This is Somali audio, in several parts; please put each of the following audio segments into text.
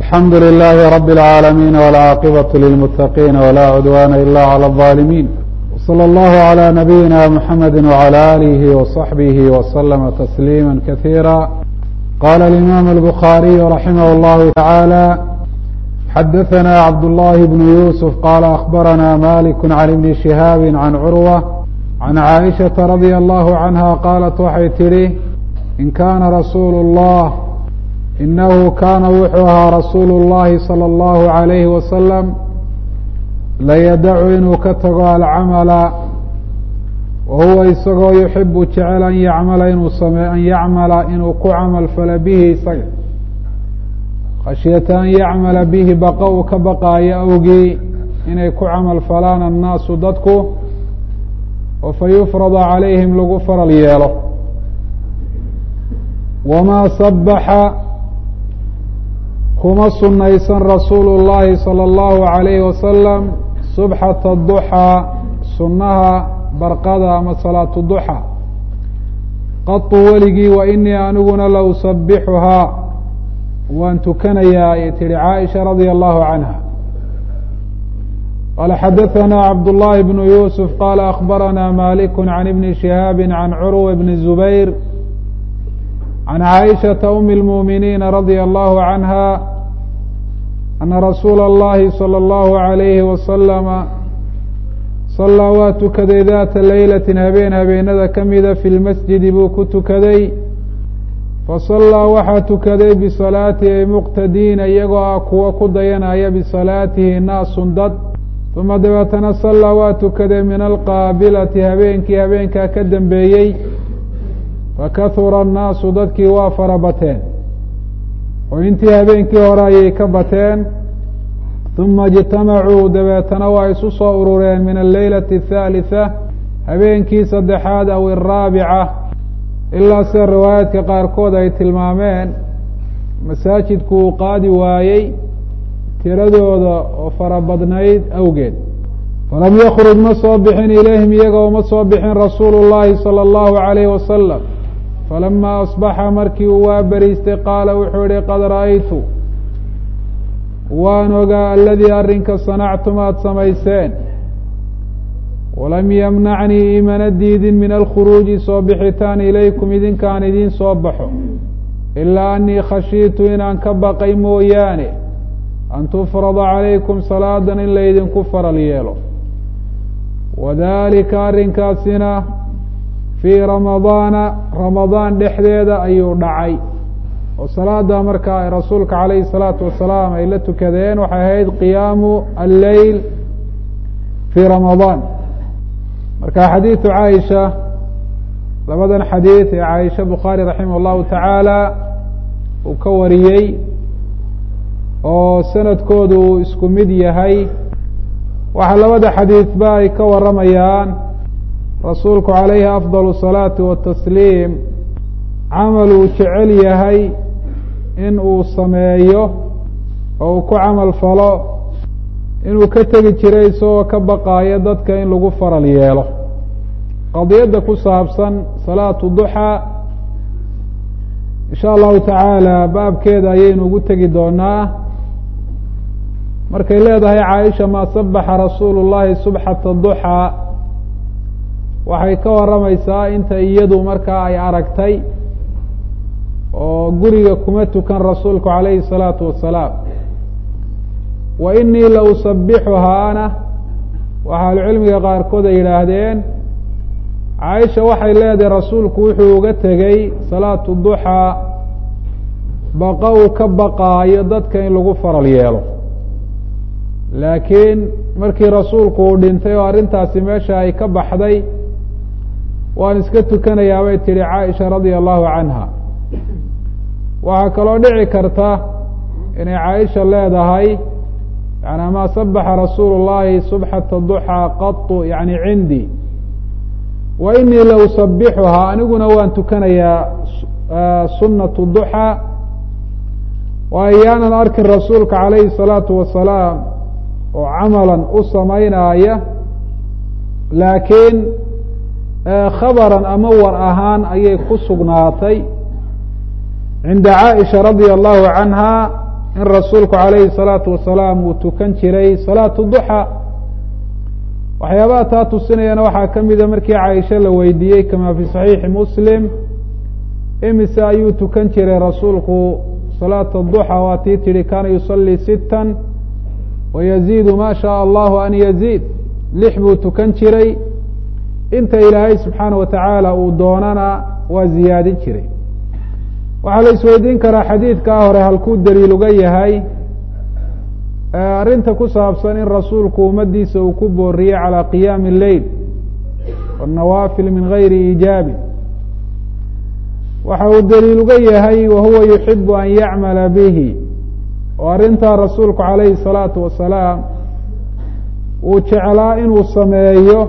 alxamdu للh رb العاalمين والعاaqبة للمتقين ولا عdوان إlا عlى الظالمين وصلى الله عlى نبيinا محمد وعlى آله وصحبه وسلم تسليما كثيرا qال الإmام البخاري رحimه الله تعالى xdثnا عبد الله بن يوسف qال أخبرnا مالك عن بن شهاaب عن cروة عن عائشhaة رضي الله عنها qاaلت waxay tidhi in kana رasuul الlh inahu kaana wuxuu ahaa rasuulu اllahi salى اllahu عalayhi wasalam layadacu inuu ka tago alcamala wa huwa isagoo yuxibu jecel an yacmala inuu same an yacmala inuu ku camal falo bihi isaga khashyata an yacmala bihi baqa uu ka baqaayo awgii inay ku camal falaan annaasu dadku oo fa yufrada calayhim lagu faral yeelo wamaa sabaxa kuma sunaysan rasuulu llaahi salى اllahu عalayhi wasalam subxata duxaa sunnaha barqada ama salaatu duxa qatu weligii wa inii aniguna la usabixuhaa waan tukanayaa ay tihi caaisha radia allahu canha qaala xadaثana cabdullahi bnu yuusuf qaala akbarana malik can ibni shihaabi can curwa bni zubayr can caaishaةa umi اlmuuminiina radia allahu canha ana rasuula اllahi salى اllahu عalayhi wasalama sallaa waa tukaday daata leylati habeen habeenada ka mida fi lmasjidi buu ku tukaday fasallaa waxaa tukaday bisalaatihi ay muqtadiina iyagoo ah kuwo ku dayanaya bisalaatihi naasun dad uma dabeetana sallaa waa tukaday min alqaabilati habeenkii habeenkaa ka dambeeyey fakahura annaasu dadkii waa fara bateen oo intii habeenkii hore ayay ka bateen uma ijtamacuu dabeetana waa isu soo urureen min alleylati athaalitha habeenkii saddexaad aw iraabica ilaa sida riwaayaadka qaarkood ay tilmaameen masaajidku uu qaadi waayey tiradooda oo fara badnayd awgeed falam yakruj ma soo bixin ilayhim iyagoo ma soo bixin rasuulu llahi salى اllahu عalayh wasalam falama asbaxa markii uu waa beriistay qaala wuxuu yihi qad ra'aytu waan ogaa aladii arrinka sanactum aada samayseen walam yamnacnii imana diidin min alkhuruuji soo bixitaan ilaykum idinkaan idiin soo baxo ilaa anii khashiitu inaan ka baqay mooyaane an tufrada calaykum salaadan in laydinku faral yeelo wadalika arrinkaasina fii ramadaana ramadaan dhexdeeda ayuu dhacay oo salaada markaa rasuulka calayhi salaatu wasalaam ay la tukadeen waxay ahayd qiyaamu alleyl fii ramadaan marka xadiidu caaisha labadan xadiid ee caaisha bukhaari raximah allahu tacaala uu ka wariyey oo sanadkoodu uu isku mid yahay waxaa labada xadiidba ay ka waramayaan rasuulku calayhi afdal الsalaati watasliim camal uu jecel yahay in uu sameeyo oo uu ku camal falo inuu ka tegi jiray isagoo ka baqaayo dadka in lagu faral yeelo qadiyadda ku saabsan salaatu duxaa in sha allahu tacaala baabkeeda ayaynu ugu tegi doonaa markay leedahay caaisha maa sabaxa rasuulu llahi subxata duxaa waxay ka waramaysaa inta iyadu markaa ay aragtay oo guriga kuma tukan rasuulku calayhi الsalaatu wasalaam wa inii la usabixuhaana waxa ahlucilmiga qaarkood ay yidhaahdeen caaisha waxay leedahay rasuulku wuxuu uga tegey salaatu duxaa baqa uu ka baqaayo dadka in lagu faral yeelo laakiin markii rasuulku uu dhintay oo arrintaasi meesha ay ka baxday waan iska tukanayaa bay tihi caaisha radia allahu canha waxaa kaloo dhici karta inay caaisha leedahay yani maa sabaxa rasuulu llahi subxata duxaa qatu yani cindii wa inii la usabixuhaa aniguna waan tukanayaa sunatu duxaa wa ayaanan arkin rasuulka calayhi الsalaatu wasalaam oo camalan u samaynaaya laakiin khabaran ama war ahaan ayay ku sugnaatay cinda caaisha radia allahu canha in rasuulku calayhi salaatu wasalaam uu tukan jiray salaatu duxa waxyaabaha taa tusinayana waxaa ka mida markii caaisha la weydiiyey kama fi saxiixi muslim imise ayuu tukan jiray rasuulku salaata duxa waa tii tihi kaana yusalii sittan wayaziidu ma shaء allahu an yaziid lix buu tukan jiray inta ilaahay subxaana wa tacaala uu doonana waa ziyaadin jiray waxaa la isweydiin karaa xadiidkaa hore halkuu daliil uga yahay arrinta ku saabsan in rasuulku ummadiisa uu ku booriyey calى qiyaami اleyl wالnawaafil min gayri iijaabi waxa uu daliil uga yahay wahuwa yuxibu an yacmala bihi oo arrintaa rasuulku calayhi الsalaatu wasalaam uu jeclaa inuu sameeyo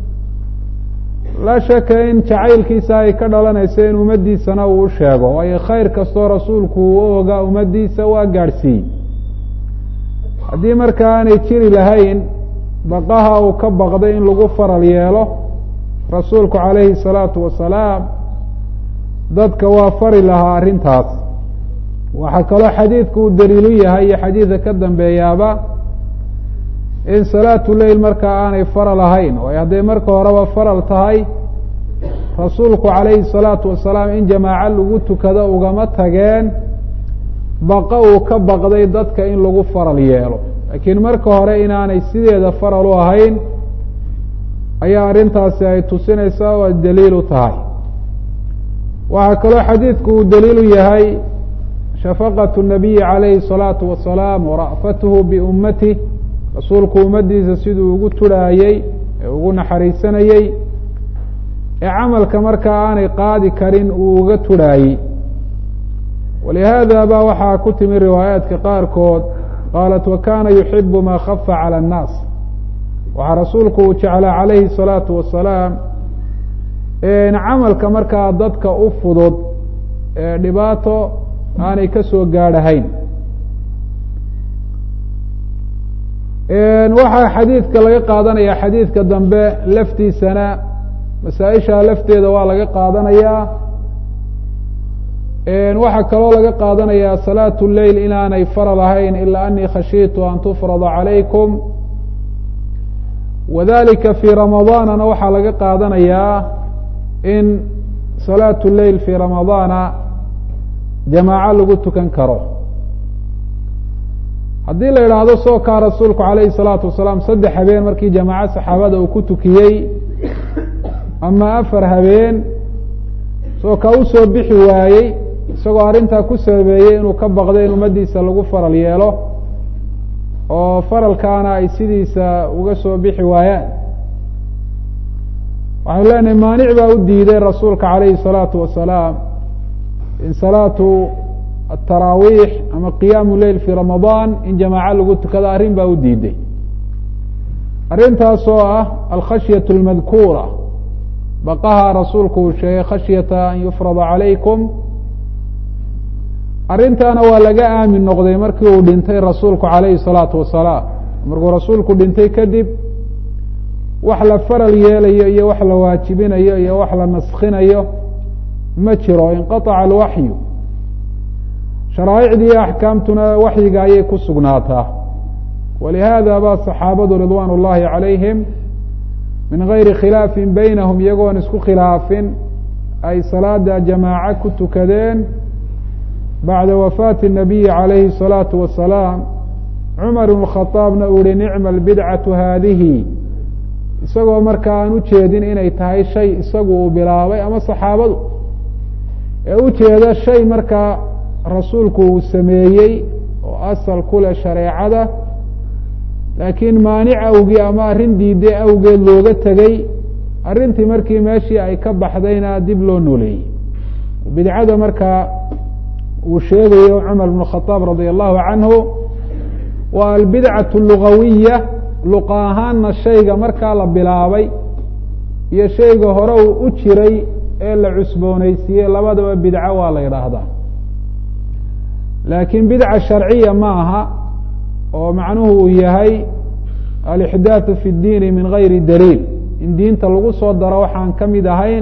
laa shaka in jacaylkiisa ay ka dhalanayso in ummaddiisana uu u sheego waayo khayr kastoo rasuulku uu u ogaa ummaddiisa waa gaadhsiiyey haddii markaa aanay jiri lahayn baqaha uu ka baqday in lagu faral yeelo rasuulku calayhi الsalaatu wasalaam dadka waa fari lahaa arrintaas waxaa kaloo xadiidku uu daliilu yahay iyo xadiidka ka dambeeyaaba in salaatu leyl markaa aanay faral ahayn waayo hadday marka horeba faral tahay rasuulku calayhi الsalaatu wasalaam in jamaaco lagu tukado ugama tageen baqa uu ka baqday dadka in lagu faral yeelo laakiin marka hore inaanay sideeda faral u ahayn ayaa arrintaasi ay tusinaysaa oo daliil u tahay waxaa kaloo xadiidku uu daliilu yahay shafaqaة الnabiyi calayhi الsalaatu wasalaam wara'fatuhu biummatih rasuulku ummaddiisa siduu ugu turhaayey ee ugu naxariisanayey ee camalka markaa aanay qaadi karin uu uga turhaayey walihaada ba waxaa ku timi riwaayaadka qaarkood qaalat wakana yuxibu ma khafa calى الnaas waxaa rasuulku uu jeclaa calayhi الsalaatu wasalaam camalka markaa dadka u fudud ee dhibaato aanay ka soo gaadhahayn waxaa xadiidka laga qaadanaya xadiidka dambe laftiisana masaa-isha lafteeda waa laga qaadanayaa waxaa kaloo laga qaadanayaa salaatu leyl inaanay faral ahayn ilaa anii khashiitu an tufrada calaykum wadalika fii ramadaanana waxaa laga qaadanayaa in salaatu leyl fii ramadaana jamaaco lagu tukan karo haddii la idhaahdo soo kaa rasuulku calayhi salaatu wasalaam saddex habeen markii jamaaco saxaabada uu ku tukiyey ama afar habeen soo kaa usoo bixi waayey isagoo arrintaa ku sababeeyey inuu ka baqday in ummaddiisa lagu faral yeelo oo faralkaana ay sidiisa uga soo bixi waayaan waxaynu leenahay maanic baa u diiday rasuulka calayhi الsalaatu wasalaam in salaatu ataraawiix ama qiyaamu leyl fi ramadaan in jamaaco lagu tukado arrin baa u diiday arrintaas oo ah alkhashyaة اlmadkuura baqaha rasuulku uu sheegay khashyata an yufrada calaykum arrintaana waa laga aamin noqday markii uu dhintay rasuulku calayhi الsalaatu wasalaam markuu rasuulku dhintay kadib wax la faral yeelayo iyo wax la waajibinayo iyo wax la naskhinayo ma jiro inqaطaca alwaxyu sharaa'icdii iyo axkaamtuna waxyiga ayay ku sugnaataa walihaada ba saxaabadu ridwaan اllahi calayhim min gayri khilaafin beynahum iyagoon isku khilaafin ay salaada jamaaco ku tukadeen bacda wafaati الnabiyi calayhi الsalaatu wasalaam cumar ibn khaaabna uu yihi nicma albidcatu haadihi isagoo marka aan ujeedin inay tahay shay isagu uu bilaabay ama saxaabadu ee ujeeda shay markaa rasuulku uu sameeyey oo asal ku leh shareecada laakiin maanic awgii ama arrin diiday awgeed looga tegey arrintii markii meeshii ay ka baxdayna dib loo nooleeyey bidcada markaa uu sheegayo cumar bn khadaab radia allahu canhu waa albidcaة lugawiya luqa ahaanna shayga markaa la bilaabay iyo shayga hore uu u jiray ee la cusboonaysiiyey labadaba bidco waa la yidhaahdaa laakiin bidca sharciya ma aha oo macnuhu uu yahay alixdaaثu fi اdiini min gayri daliil in diinta lagu soo daro waxaan ka mid ahayn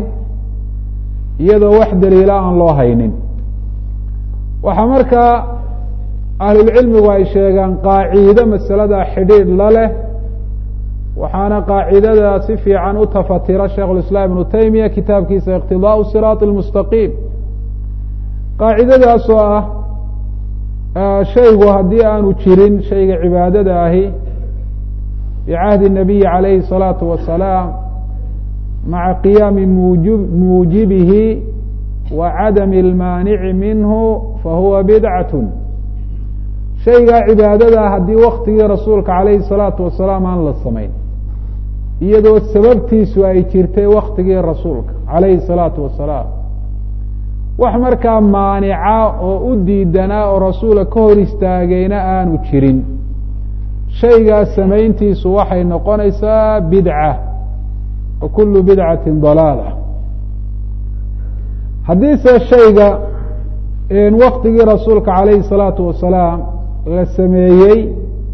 iyadoo wax daliila aan loo haynin waxaa markaa ahlulcilmigu ay sheegaan qaaciide masalada xidhiidh la leh waxaana qaacidada si fiican u tafatira sheikh اlislaam ibnu taymiya kitaabkiisa iqtidaau siraaط اlmustaqiim qaacidadaas oo ah shaygu haddii aanu jirin shayga cibaadada ahi bicahdi الnabiyi calayhi الsalaatu wasalaam maca qiyaami muji muujibihi wa cadami اlmaanici minhu fahuwa bidcat shaygaa cibaadada haddii waktigii rasuulka calayhi الsalaatu wasalaam aan la samayn iyadoo sababtiisu ay jirtay waktigii rasuulka calayhi الsalaatu wasalaam wax markaa maanica oo u diidanaa oo rasuula ka hor istaagayna aanu jirin shaygaas samayntiisu waxay noqonaysaa bidca wa kulu bidcati dalaala haddiise shayga waktigii rasuulka calayhi الsalaatu wasalaam la sameeyey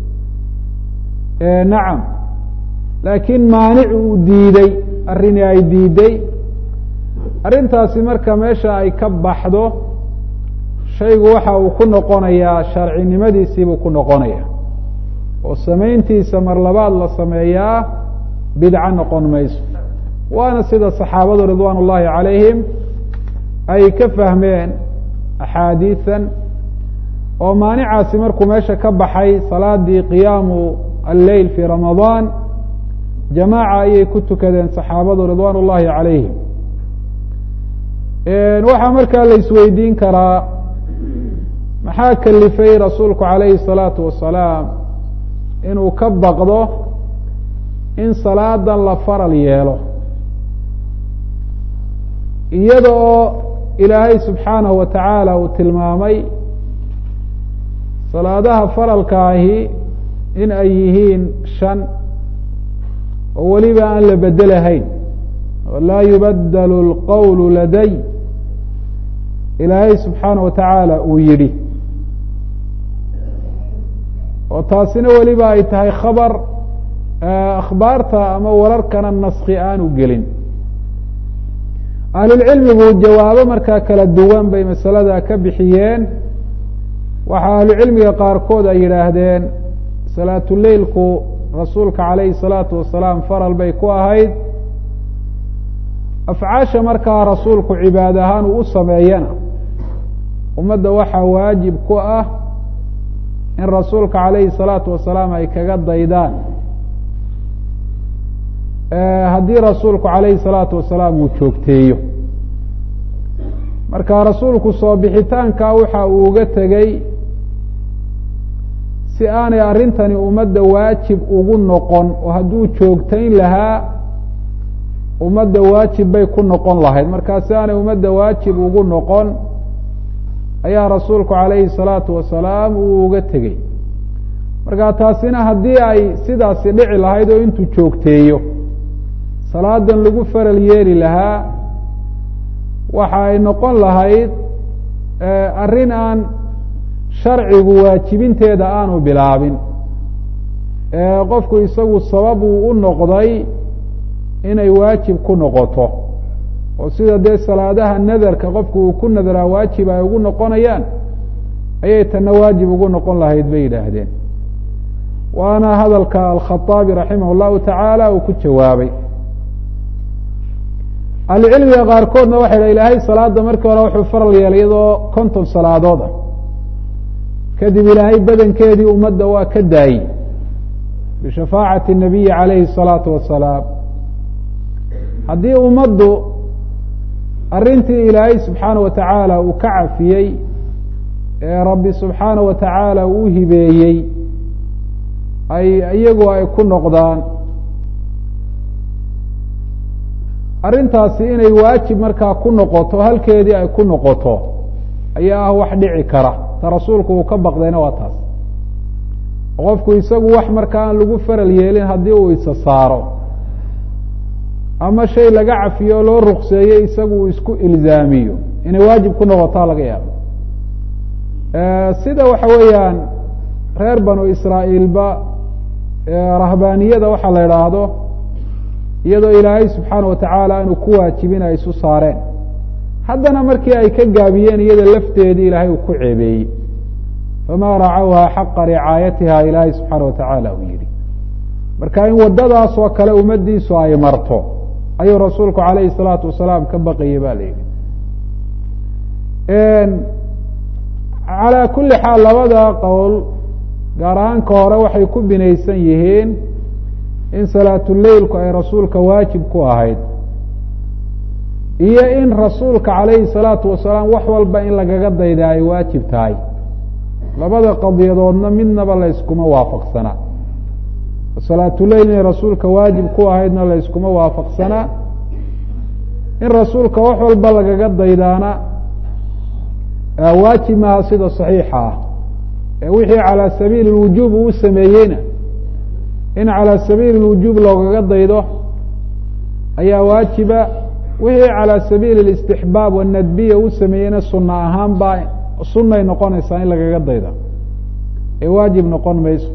nacam laakiin maanic uu diiday arrini ay diiday arrintaasi marka meesha ay ka baxdo shaygu waxa uu ku noqonayaa sharcinimadiisiibuu ku noqonaya oo samayntiisa mar labaad la sameeyaa bidco noqon mayso waana sida saxaabadu ridwaan ullahi calayhim ay ka fahmeen axaadiisan oo maanicaasi markuu meesha ka baxay salaadii qiyaamu alleyl fii ramadaan jamaaca ayay ku tukadeen saxaabadu ridwaan ullahi calayhim waxaa markaa la isweydiin karaa maxaa kalifay rasuulku calayhi الsalaatu wasalaam inuu ka baqdo in salaadan la faral yeelo iyada oo ilaahay subxaanahu wa tacaala uu tilmaamay salaadaha faralka ahi in ay yihiin shan oo weliba aan la bedelahayn laa yubadelu اlqowl laday ilaahay subxaanaه wa tacaala uu yidhi oo taasina weliba ay tahay khabar akhbaarta ama wararkana naski aanu gelin ahlulcilmigu jawaabo markaa kala duwan bay masalada ka bixiyeen waxaa ahlucilmiga qaarkood ay yidhaahdeen salaatuleilku rasuulka calayhi الsalaatu wasalaam faral bay ku ahayd afcaasha markaa rasuulku cibaad ahaan uu u sameeyana ummadda waxaa waajib ku ah in rasuulka calayhi الsalaatu wasalaam ay kaga daydaan haddii rasuulku calayhi الsalaatu wasalaam uu joogteeyo marka rasuulku soo bixitaanka waxa uu uga tegey si aanay arrintani ummadda waajib ugu noqon oo hadduu joogtayn lahaa ummadda waajib bay ku noqon lahayd markaa si aanay ummadda waajib ugu noqon ayaa rasuulku calayhi الsalaatu wasalaam uu uga tegey marka taasina haddii ay sidaasi dhici lahayd oo intuu joogteeyo salaadan lagu faral yeeli lahaa waxa ay noqon lahayd arrin aan sharcigu waajibinteeda aanu bilaabin qofku isagu sabab uu u noqday inay waajib ku noqoto oo sida dee salaadaha nadarka qofku uu ku nadaraa waajib ay ugu noqonayaan ayay tana waajib ugu noqon lahayd bay yidhaahdeen waana hadalka alkhaaabi raximah اllahu tacaala uu ku jawaabay ahlucilmiga qaarkoodna waxay dha ilaahay salaada markii hore wuxuu faral yeelay iyadoo konton salaadood ah kadib ilaahay badankeedii ummadda waa ka daayey bishafaacati الnabiyi calayhi الsalaatu wasalaam haddii ummaddu arrintii ilaahay subxaana wa tacaala uu ka cafiyey ee rabbi subxaana wa tacaala uu hibeeyey ay iyagu ay ku noqdaan arrintaasi inay waajib markaa ku noqoto halkeedii ay ku noqoto ayaa ah wax dhici kara ta rasuulku uu ka baqdayna waa taas qofku isagu wax markaa aan lagu faral yeelin haddii uu isa saaro ama shay laga cafiyo oo loo rukseeyey isagu uu isku ilzaamiyo inay waajib ku noqotaa laga yaabo sida waxa weeyaan reer banu israa'iilba rahbaaniyada waxaa la idhaahdo iyadoo ilaahay subxaana wa tacaala aanu ku waajibin ay isu saareen haddana markii ay ka gaabiyeen iyada lafteedii ilaahay uu ku ceebeeyey famaa racawha xaqa ricaayatiha ilaahay subxaana watacaala uu yidhi marka in waddadaas oo kale ummaddiisu ay marto ayuu rasuulku calayhi salaatu wasalaam ka baqayay ba la yidhi calaa kulli xaal labada qowl gaar ahaanka hore waxay ku binaysan yihiin in salaatuleilku ay rasuulka waajib ku ahayd iyo in rasuulka calayhi salaatu wasalaam wax walba in lagaga dayda ay waajib tahay labada qadiyadoodna midnaba la yskuma waafaqsanaa salaatuleil inay rasuulka waajib ku ahaydna la yskuma waafaqsanaa in rasuulka wax walba lagaga daydaana waajib maaha sida saxiixa ah ee wixii calaa sabiili lwujuub uu sameeyeyna in calaa sabiili lwujuub loogaga daydo ayaa waajiba wixii calaa sabiili listixbaab wanadbiya uu sameeyeyna sunna ahaan baa sunay noqonaysaa in lagaga dayda ee waajib noqon mayso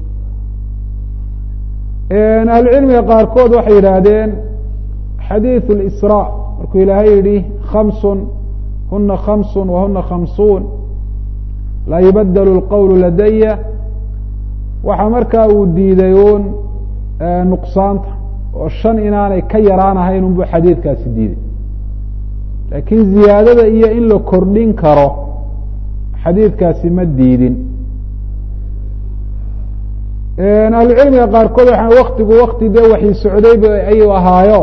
ahlucilmiga qaarkood waxay yidhaahdeen xadiiثu اlisraa markuu ilaahay yihi khamsun huna khamsun wahuna khamsuun laa yubadelu اlqowl ladaya waxa markaa uu diiday uun nuqsaanta oo shan inaanay ka yaraanahayn unbu xadiidkaasi diiday laakiin ziyaadada iyo in la kordhin karo xadiidkaasi ma diidin ahlucilmiga qaarkood waxaa waktigu wakti dee waxii socdayba ayuu ahaayo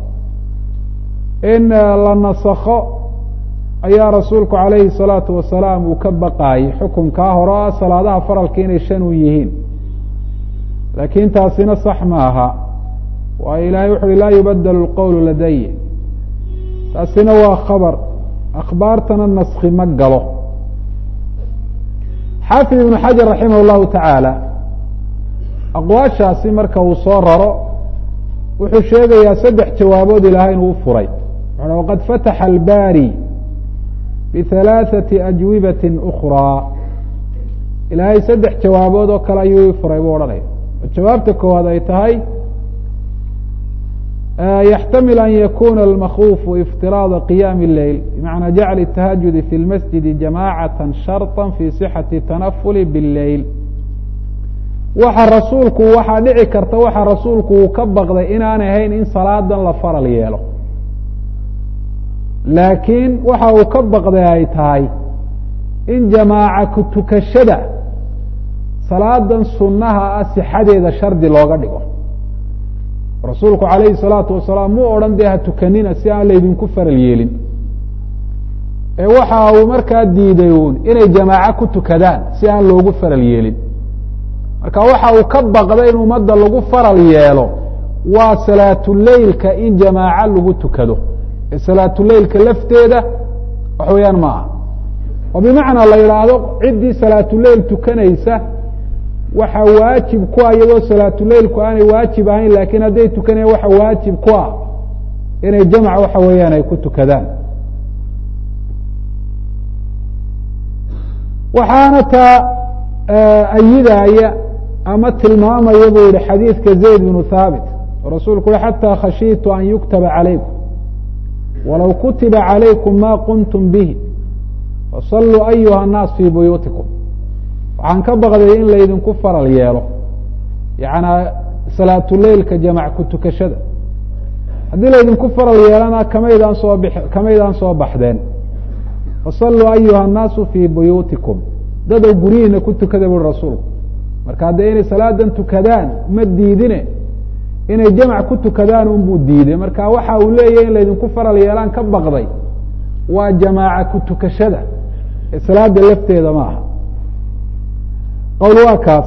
in la nasakho ayaa rasuulku calayhi salaatu wasalaam uu ka baqaayey xukunkaa hore o ah salaadaha faralka inay shan u yihiin laakiin taasina sax ma aha waayo ilahay wuxu uhi laa yubadelu lqowlu ladaya taasina waa khabar akhbaartana naski ma galo xaafid ibnu xajar raximah llahu tacaala aqwaashaasi marka uu soo raro wuxuu sheegayaa saddex jawaabood ilaahay inuu u furay wuxu waqad fataxa albaari bihalaaثati ajwibati ukraa ilaahay saddex jawaabood oo kale ayuu i furay buu odhanaya jawaabta koowaad ay tahay yaxtamil an yakuna almakhuufu iftiraada qiyaami اleyl bimacnaa jacl الtahajudi fi lmasjidi jamacaة sharطa fi sixati tanafuli bاlleyl waxa rasuulku waxaa dhici karta waxa rasuulku uu ka baqday inaanay ahayn in salaadan la faral yeelo laakiin waxa uu ka baqday ay tahay in jamaaca ku tukashada salaadan sunnaha ah sixadeeda shardi looga dhigo rasuulku calayhi salaatu wasalaam muu odhan dee ha tukanina si aan laydinku faral yeelin ee waxa uu markaa diiday uun inay jamaaco ku tukadaan si aan loogu faral yeelin marka waxa uu ka baqday in ummadda lagu faral yeelo waa salaatuleilka in jamaaco lagu tukado ee salaatuleilka lafteeda wax weeyaan ma aha oo bimacnaa la yidhaahdo ciddii salaatuleil tukanaysa waxa waajib ku ah iyadoo salaatuleilku aanay waajib ahayn laakiin hadday tukanayan waxa waajib ku ah inay jamc waxa weeyaan ay ku tukadaan waxaana taa ayidaya ama tilmaamaya buu yihi xadiidka zayd bnu thaabit oo rasuulku ui xatى khashiitu an yuktaba calaykum walow kutiba calaykum ma qumtum bihi fasaluu ayuha الnaas fii buyuutikum waxaan ka baqday in laydinku faral yeelo yanaa salaatuleilka jamac ku tukashada haddii laydinku faral yeelana kamaydaan soo b kamaydaan soo baxdeen fasaluu ayuha الnaasu fii buyuutikum dadow guryihiina ku tukada bui rasuulku marka haddee inay salaadan tukadaan ma diidine inay jamc ku tukadaan unbuu diiday marka waxa uu leeyahy in laydinku faral yeelaan ka baqday waa jamaaca ku tukashada ee salaada lafteeda ma aha qowl waa kaas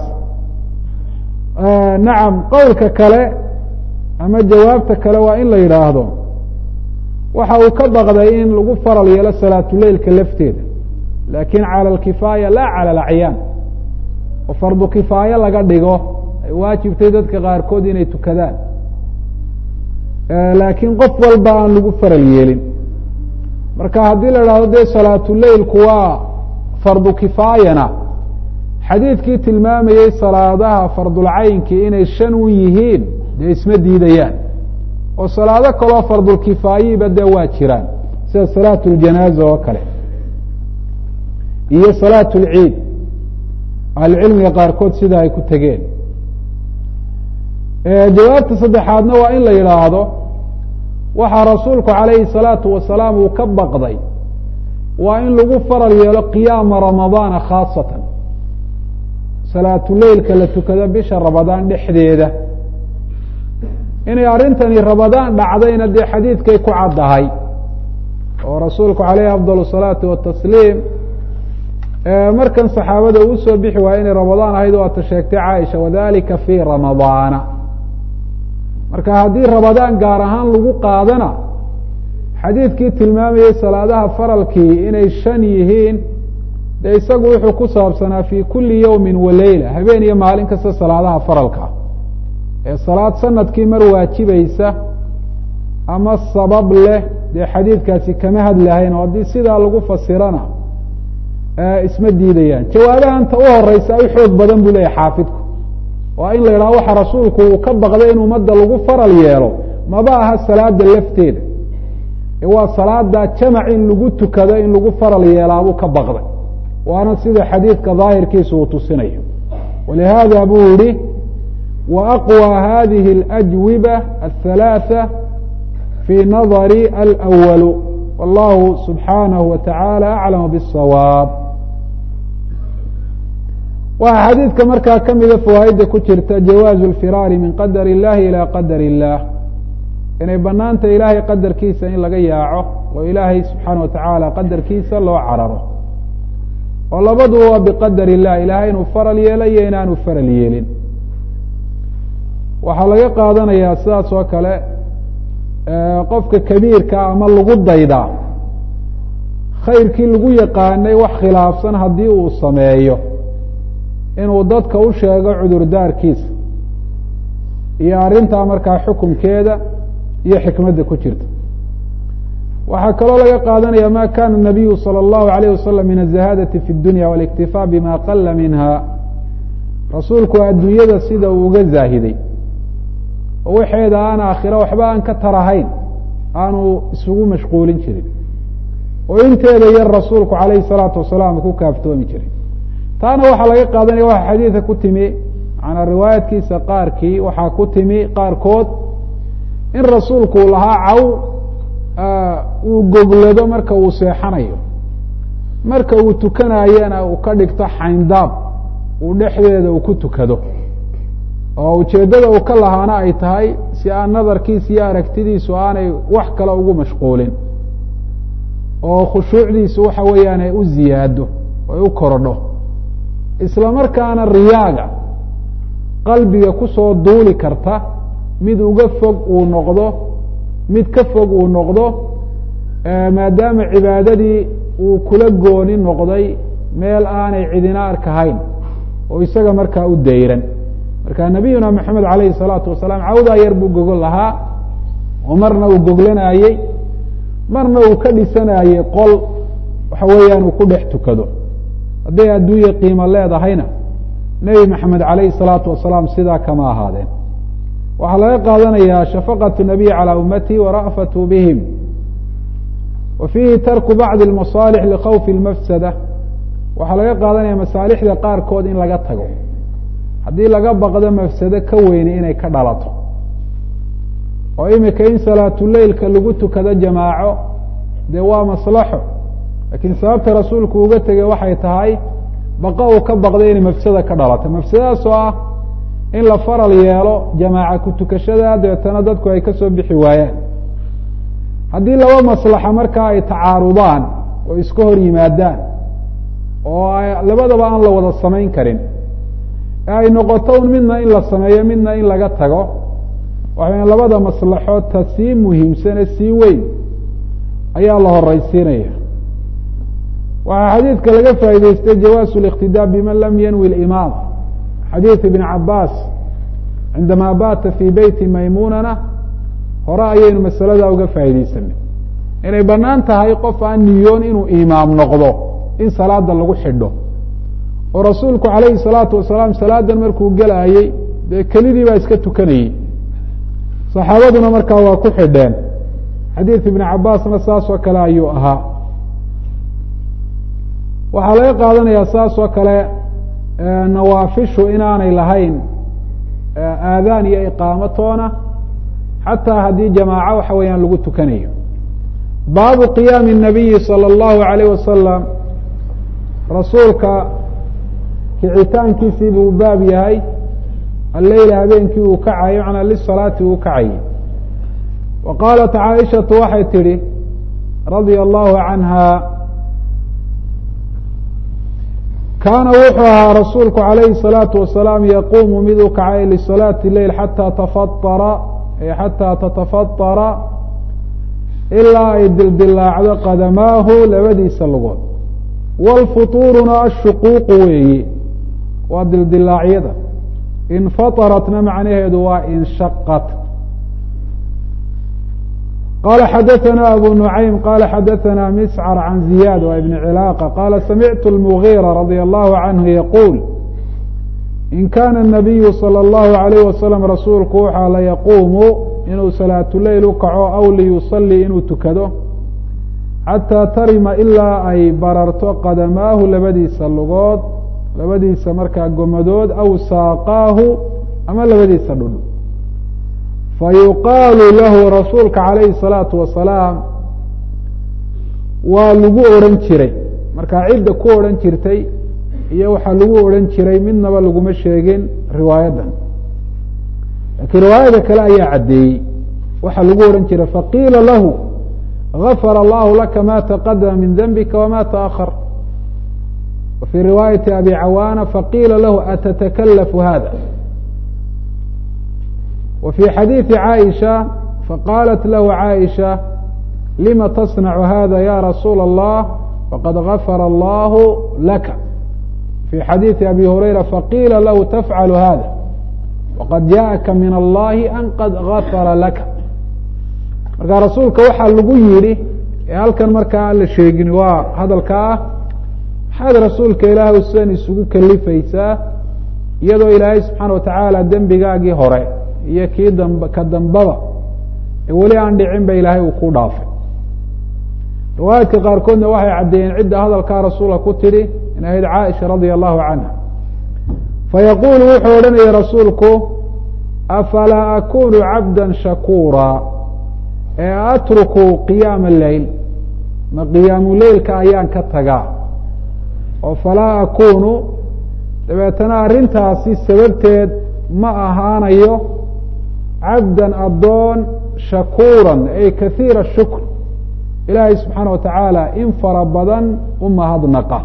nacam qowlka kale ama jawaabta kale waa in la yidhaahdo waxa uu ka baqday in lagu faral yeelo salaatuleilka lafteeda lakin calى اkifaaya la calى اacyaan oo fardu kifaaye laga dhigo ay waajibtay dadka qaarkood inay tukadaan laakiin qof walba aan lagu faral yeelin marka haddii la idhahdo dee salaatuleilku waa fardu kifaayana xadiidkii tilmaamayey salaadaha fardulcaynkii inay shan u yihiin dee isma diidayaan oo salaado kaloo fardulkifaayiba dee waa jiraan sida salaat اljanaaza oo kale iyo salaat اlciid ahlucilmiga qaarkood sida ay ku tegeen jawaabta saddexaadna waa in la yidhaahdo waxaa rasuulku calayhi salaatu wasalaam uu ka baqday waa in lagu faral yeelo qiyaama ramadaana khaasatan salaatuleylka la tukado bisha ramadaan dhexdeeda inay arrintani ramadaan dhacdayna dee xadiidkay ku caddahay oo rasuulku calayhi afdal salaatu watasliim markan saxaabada uu soo bixi waaya inay ramadaan ahayd waata sheegtay caaisha wadalika fii ramadaana marka haddii ramadaan gaar ahaan lagu qaadana xadiidkii tilmaamayey salaadaha faralkii inay shan yihiin dee isagu wuxuu ku saabsanaa fii kulli yowmin wa leyla habeen iyo maalin kasta salaadaha faralka ee salaad sanadkii mar waajibaysa ama sabab leh dee xadiidkaasi kama hadlahayn oo haddii sidaa lagu fasirana isma diidayaan jawaabahanta u horeysa u xoog badan buu leeyahy xaafidku waa in la yidhaho waxa rasuulku uu ka baqday in ummadda lagu faral yeelo maba aha salaada lafteeda waa salaada jamac in lagu tukado in lagu faral yeelaabuu ka baqday waana sida xadiidka daahirkiisa uu tusinayo walihaada buu yihi wa aqwى hadihi اlأjwiba aلhalaaثa fii nadari alأwal wallahu subxaanahu wa taعaalى aclam bالsawaab waxaa xadiidka markaa ka mida fawaaidda ku jirta jawaazu اlfiraari min qadar اllahi ilى qadar الlah inay banaanta ilaahay qadarkiisa in laga yaaco oo ilaahay subxaana wa tacaala qadarkiisa loo cararo oo labaduba waa biqadar illah ilaahay inuu faral yeelo iyo inaanu faral yeelin waxaa laga qaadanayaa sidaas oo kale qofka kabiirka ama lagu daydaa khayrkii lagu yaqaanay wax khilaafsan haddii uu sameeyo inuu dadka u sheego cudurdaarkiisa iyo arrintaa markaa xukunkeeda iyo xikmadda ku jirta waxaa kaloo laga qaadanaya ma kana الnabiyu salى اllahu alayh wasalam min aلzahadati fi اdunya waاliktifaa bima qala minha rasuulku adduunyada sida uu uga zaahiday oo waxeeda aan aakhiro waxba aan ka tarahayn aanu isugu mashquulin jirin oo inteeda yar rasuulku alayhi الsalaatu wasalaam ku kaaftoomi jiray taana waxaa laga qaadanaya waxa xadiidka ku timi manaa riwaayadkiisa qaarkii waxaa ku timi qaarkood in rasuulku uu lahaa caw uu goglado marka uu seexanayo marka uu tukanayana uu ka dhigto xayndaab uu dhexdeeda uu ku tukado oo ujeeddada uu ka lahaana ay tahay si aan nadarkiisa iyo aragtidiisu aanay wax kale ugu mashquulin oo khushuucdiisu waxa weeyaan ay u ziyaado ay u korodho isla markaana riyaaga qalbiga kusoo duuli karta mid uga fog uu noqdo mid ka fog uu noqdo maadaama cibaadadii uu kula gooni noqday meel aanay cidina arkahayn oo isaga markaa u dayran marka nabiyuna maxamed alayhi الsalaatu wasalaam cawdaa yar buu gogol lahaa oo marna uu goglanayey marna uu ka dhisanayey qol waxa weeyaan uu ku dhex tukado hadday adduunya qiimo leedahayna nebi maxamed alayhi الsalaatu wasalaam sidaa kama ahaadeen waxaa laga qaadanayaa shafaqaة الnabiy calى ummatihi wara'fatu bihim wa fiihi tarku bacdi اlmasaalix likhawfi اlmafsada waxaa laga qaadanaya masaalixda qaarkood in laga tago haddii laga baqdo mafsado ka weyni inay ka dhalato oo imika in salaatuleilka lagu tukado jamaaco dee waa maslaxo laakiin sababta rasuulku uga tegey waxay tahay baqa uu ka baqday inay mafsada ka dhalato mafsadadaas oo ah in la faral yeelo jamaaca ku tukashada dabeetana dadku ay kasoo bixi waayaan haddii laba maslaxa markaa ay tacaarudaan oo iska hor yimaadaan oo labadaba aan la wada samayn karin ee ay noqoto un midna in la sameeyo midna in laga tago waxay labada maslaxood ta sii muhiimsane sii weyn ayaa la horeysiinaya waxaa xadiidka laga faa'idaystay jawaasu اliqtidaa biman lam yanwi اlimaam xadiid ibn cabaas cindama baata fii beyti maymunana hore ayaynu masalada uga faaidaysanay inay banaan tahay qof aan niyoon inuu imaam noqdo in salaada lagu xidho oo rasuulku alayhi salaatu wasalaam salaadan markuu gelaayey dee kelidii baa iska tukanayey saxaabaduna markaa waa ku xidheen xadiid ibn cabaasna saas oo kale ayuu ahaa waxaa laga qaadanayaa saas oo kale nawaafishu inaanay lahayn aadaan iyo iqaamo toona xataa haddii jamaaco waxa weeyaan lagu tukanayo baabu qiyaami الnabiyi salى اllahu alayh wasalam rasuulka kicitaankiisii buu baab yahay alleyla habeenkii uu kacayo macnaa lisalaati uu kacayay wa qaalat caaishatu waxay tidhi radia allahu canha kaana wuxuu ahaa rasuulku calayhi الsalaatu wasalaam yaquumu mid u kacay lisalaati leyl xataa tafaara xataa tatafadara ilaa ay dildilaacdo qadamaahu labadiisa lugood wاlfutuuruna ashuquuqu weeye waa dildilaacyada infataratna macnaheedu waa inshaqat qala xadaثna abu nuعaym qala xadaثna miscr can ziyad wa ibn cilaaqa qala samictu اlmugiira radي allahu canhu yaquul in kana الnabiyu salى اllahu عalayh wasalam rasuulku waxaa la yaquumu inuu salaatuleyl u kaco aw liyusalii inuu tukado xataa tarima ilaa ay bararto qadamaahu labadiisa lugood labadiisa markaa gomadood aw saaqaahu ama labadiisa dhudh fayuqaalu lahu rasuulka calayhi الsalaatu wasalaam waa lagu odhan jiray markaa cidda ku odhan jirtay iyo waxaa lagu odhan jiray midnaba laguma sheegin riwaayaddan laakiin riwaayada kale ayaa caddeeyey waxaa lagu odhan jiray faqiila lahu gafara allahu laka ma taqadama min denbika wama taأkhar wa fii riwaayati abi cawaana faqiila lahu atatakalafu hada wa fii xadiiثi caaisha faqaalat lahu caaisha lima tasnacu hada ya rasuula allah faqad gafara allahu laka fii xadiiثi abi hurayra faqiila lahu tafcalu hada waqad jaءaka min allahi an qad gafara laka marka rasuulka waxaa lagu yidhi ee halkan markaa aan la sheegin waa hadalka ah maxaad rasuulka ilaahay sidan isugu kalifaysaa iyadoo ilaahay subxaana watacaala dembigaagii hore iyo kii damb ka dambaba ee weli aan dhicin ba ilaahay uu ku dhaafay riwaayaadka qaarkoodna waxay caddeeyeen cidda hadalkaa rasuulka ku tidhi in ahayd caaisha radia allahu canha fayaquulu wuxuu odhanaya rasuulku afalaa akunu cabda shakuura ee atruku qiyaama leyl ma qiyaamu leylka ayaan ka tagaa oo falaa akunu dabeetana arrintaasi sababteed ma ahaanayo cabdan addoon shakuuran ay kahiira shukr ilaahay subxaana wa tacaala in fara badan u mahadnaqa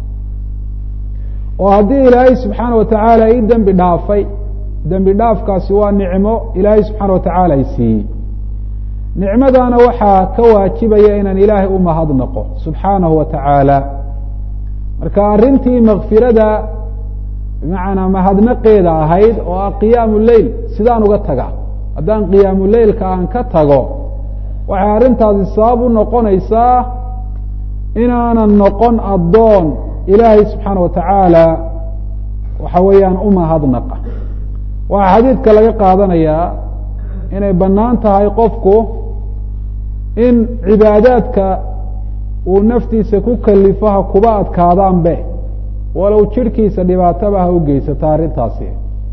oo haddii ilaahay subxaana wa tacaala ii dembi dhaafay dembi dhaafkaasi waa nicmo ilaahay subxaana wa tacaala i siiyey nicmadana waxaa ka waajibaya inaan ilaahay u mahadnaqo subxaanahu wa tacaala marka arrintii makfirada bimacnaa mahadnaqeeda ahayd oo ah qiyaamu leyl sidaan uga taga haddaan qiyaamu leylka aan ka tago waxay arrintaasi sabab u noqonaysaa inaanan noqon addoon ilaahay subxaana wa tacaala waxa weeyaan u mahadnaqa waxaa xadiidka laga qaadanayaa inay bannaan tahay qofku in cibaadaadka uu naftiisa ku kalifo ha kuba adkaadaanbe walow jirhkiisa dhibaataba ha u geysata arrintaasi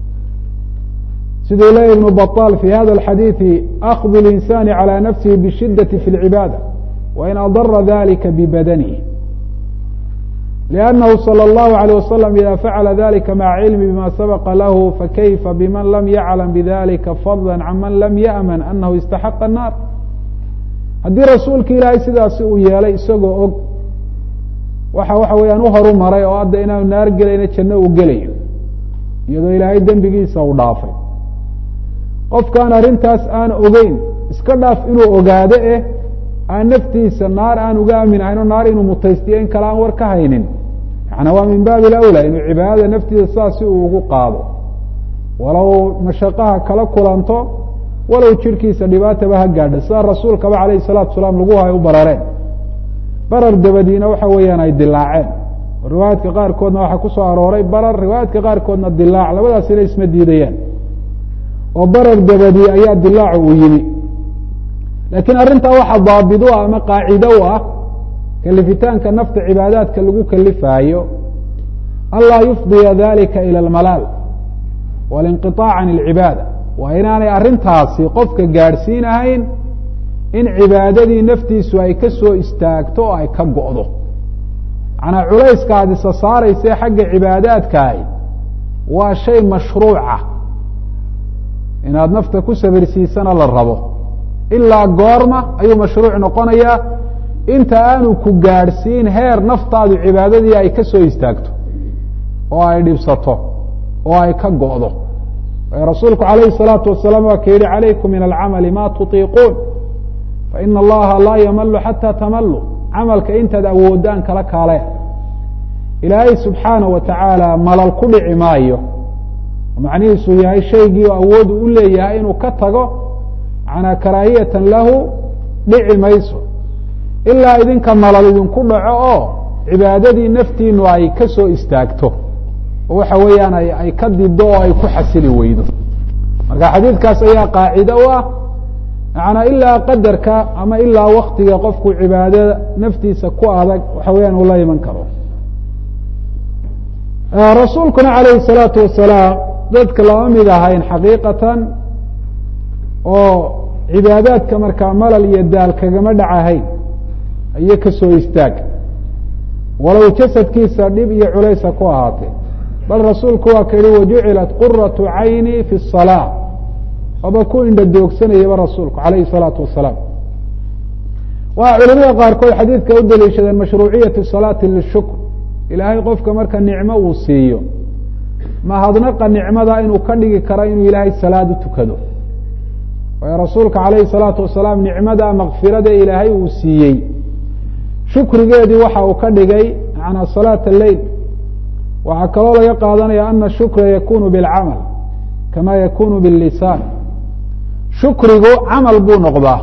siduu leeya ibnu baطal fi hada alxadiidi akdu اlinsani calى nafsihi bishidati fi اlcibaada wain adara dalika bibadanihi لأnnahu slى الlahu عalيه waslm ida facala dalika maca cilmi bima sabqa lahu fakayfa biman lam yaclam bidalika fadla can man lam yaأman anahu istaxaqa الnar haddii rasuulka ilaahay sidaasi uu yeelay isagoo og waxa waxa weeyaan u horu maray oo hadda inaanu naar gelayna janno uu gelayo iyadoo ilaahay dembigiisa uu dhaafay qofkaan arrintaas aan ogeyn iska dhaaf inuu ogaado eh aan naftiisa naar aan uga aamin ahayn oo naar inuu mutaystiyo in kale aan war ka haynin yaana waa min baabi alawla inuu cibaadada naftiisa saas si uu ugu qaado walow mashaqaha kala kulanto walow jirhkiisa dhibaataba ha gaadha sida rasuulkaba calayhi salaatu salaam lagu hay u barareen barar dabadiina waxa weeyaan ay dilaaceen riwaayaadka qaarkoodna waxaa ku soo arooray barar riwaayaadka qaarkoodna dilaac labadaasina isma diidayaan oo barar dabadi ayaa dilaacu uu yimi laakiin arrintaa waxaa daabid u ah ama qaacido u ah kalifitaanka nafta cibaadaadka lagu kalifaayo anlaa yufdiya dalika ilى اlmalaal walinqiطaac can اlcibaada waa inaanay arrintaasi qofka gaadhsiinahayn in cibaadadii naftiisu ay ka soo istaagto oo ay ka go'do manaa culayska aad isa saarayse xagga cibaadaadkaahi waa shay mashruuca inaad nafta ku sabirsiisana la rabo ilaa goorma ayuu mashruuc noqonayaa inta aanu ku gaadhsiin heer naftaadu cibaadadii ay ka soo istaagto oo ay dhibsato oo ay ka go'do rasuulku alayh الsalaatu wasalaam waa ka yihi calaykum min alcamali ma tuطiiquun faina allaha laa yamalu xata tamalu camalka intaad awoodaan kala kaale ilaahay subxaanaه wa tacaala malal ku dhici maayo macnihiisu yahay shaygii oo awoodu u leeyahay inuu ka tago manaa karaahiyatan lahu dhici mayso ilaa idinka malal idinku dhaco oo cibaadadii naftiinu ay ka soo istaagto oo waxa weeyaan ay ka dido oo ay ku xasili weydo marka xadiidkaas ayaa qaacide u ah manaa ilaa qadarka ama ilaa waktiga qofku cibaadada naftiisa ku adag waxa weyaan uu la iman karo rasuulkuna alayhi الsalaatu wasalaam dadka lama mid ahayn xaqiiqatan oo cibaadaadka markaa malal iyo daal kagama dhacahayn iyo kasoo istaag walow jasadkiisa dhib iyo culaysa ku ahaatee bal rasuulku waa ka yihi wajucilat quratu cayni fi الصalaaة oba ku indha doogsanayaba rasuulku alayhi الsalaatu wasalaam waa culimada qaarkood xadiidka u daliishadeen mashruuciyati salaati lishukr ilaahay qofka marka nicmo uu siiyo mahadnaqa nicmada inuu ka dhigi karo inuu ilaahay salaad u tukado waayo rasuulka alayhi الsalaatu wasalaam nicmada makfirada ilaahay uu siiyey shukrigeedii waxa uu ka dhigay manaa salaat leyl waxaa kaloo laga qaadanaya ana shukra yakunu bilcamal kama yakunu bilisaan shukrigu camal buu noqdaa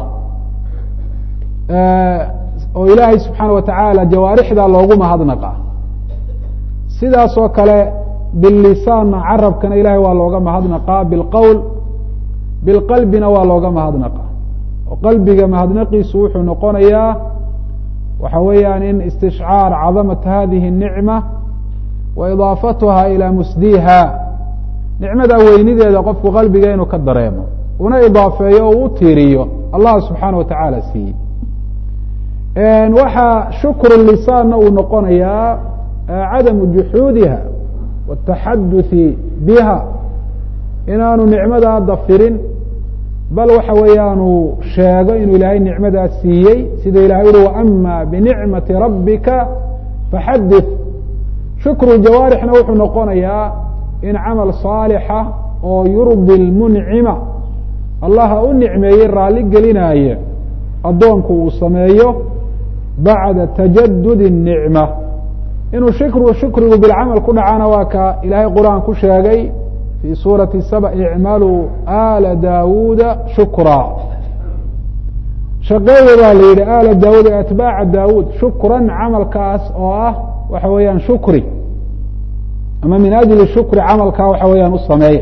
oo ilaahay subxaana wa tacaala jawaarixda loogu mahadnaqa sidaas oo kale bilisaanna carabkana ilahay waa looga mahadnaqaa bilqowl bilqalbina waa looga mahadnaqa oo qalbiga mahadnaqiisu wuxuu noqonayaa waxa weeyaan in istishcaar cadamat hadihi الnicma wa idaafatuha ilى musdiha nicmada weynideeda qofku qalbiga inuu ka dareemo una idaafeeyo o u tiiriyo allah subxaana wa tacaala siiyey waxaa shukru lisaanna uu noqonayaa cadamu juxuudiha wataxaduثi biha inaanu nicmadaa dafirin bal waxa weeyaanu sheego inuu ilaahay nicmadaa siiyey sida ilahay uhi waama binicmati rabbika faxadith shukru jawaarixna wuxuu noqonayaa in camal saalixa oo yurdi lmuncima allaha u nicmeeyey raalli gelinaaye addoonku uu sameeyo bacda tajadud الnicma inuu shikru shukrigu bilcamal ku dhacana waa ka ilaahay qur-aan ku sheegay fi suurati saba icmaluu ala daawuuda shukra shaqeeya baa la yidhi ala daawuud ee atbaaca daawuud shukran camalkaas oo ah waxa weeyaan shukri ama min ajli shukri camalkaa waxa weeyaan u sameeya